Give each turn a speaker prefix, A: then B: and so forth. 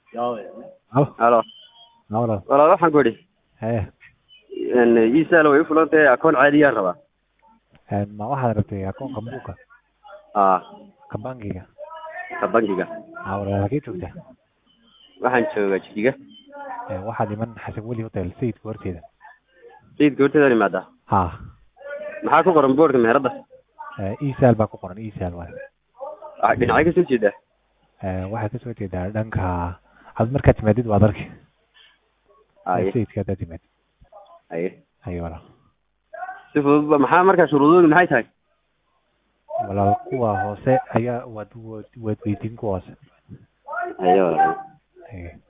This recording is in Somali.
A: halo
B: halo
A: walaal
B: walaal waxaan ku idhi
A: haye
B: iisaal way u fulan tahay akoon caadiyaan rabaa
A: ma waxaad rabtay akoonka buuka
B: aa
A: ka bangiga
B: ka bankiga
A: ha walaal halkee joogtaa
B: waxaan joogaa jijiga
A: Eh, waxaad iman xasan weli hotel sayidka horteeda
B: sayidka horteedaan imaadaa
A: ha
B: maxaa ku qoran boorka meherada
A: Eh, isaal baa ku qoran isaal waay
B: Ah, dhinacay kasoo jeedaa
A: Eh, waxaad kasoo jeedaa dhanka had markaad timaadid waad arki
B: aye
A: sayidka haddaad timaadid
B: aye
A: haye walaal
B: si fudud ba maxaa markaa shuruudoodu maxay tahay
A: walaal kuwa hoose ayaa waad waad waad weydiin kuwa hoose
B: aye walaal
A: haye